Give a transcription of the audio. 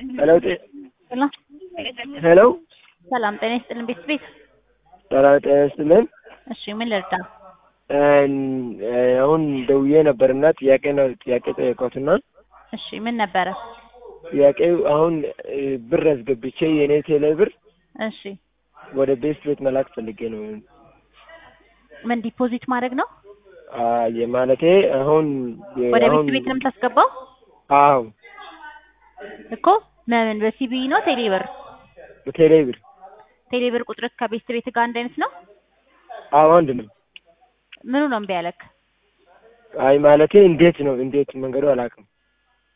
ሄሎ ጤ- ሄሎ ሄሎ ሰላም ጤና ይስጥልን ቤት ቤት ሰላም ጤና ይስጥልን። እሺ ምን ልርዳ? እን- አሁን ደውዬ ነበርና ጥያቄ ነው ጥያቄ ጠየኳትና እሺ ምን ነበረ? ጥያቄው አሁን እ፣ ብር አስገብቼ የኔ ቴሌ ብር እሺ ወደ ቤስት ቤት መላክ ፈልጌ ነው። ምን ዲፖዚት ማድረግ ነው? አ የማለቴ አሁን የ- ወደ አሁን ቤት ቤት ነው የምታስገባው አዎ እኮ ምን በሲቢ ነው ቴሌ ብር? በቴሌ ብር ቴሌ ብር ቁጥር ከቤት ቤት ጋር አንድ አይነት ነው? አዎ አንድ ነው። ምኑ ነው እምቢ ያለክ? አይ ማለቴ እንዴት ነው እንዴት መንገዱ አላውቅም።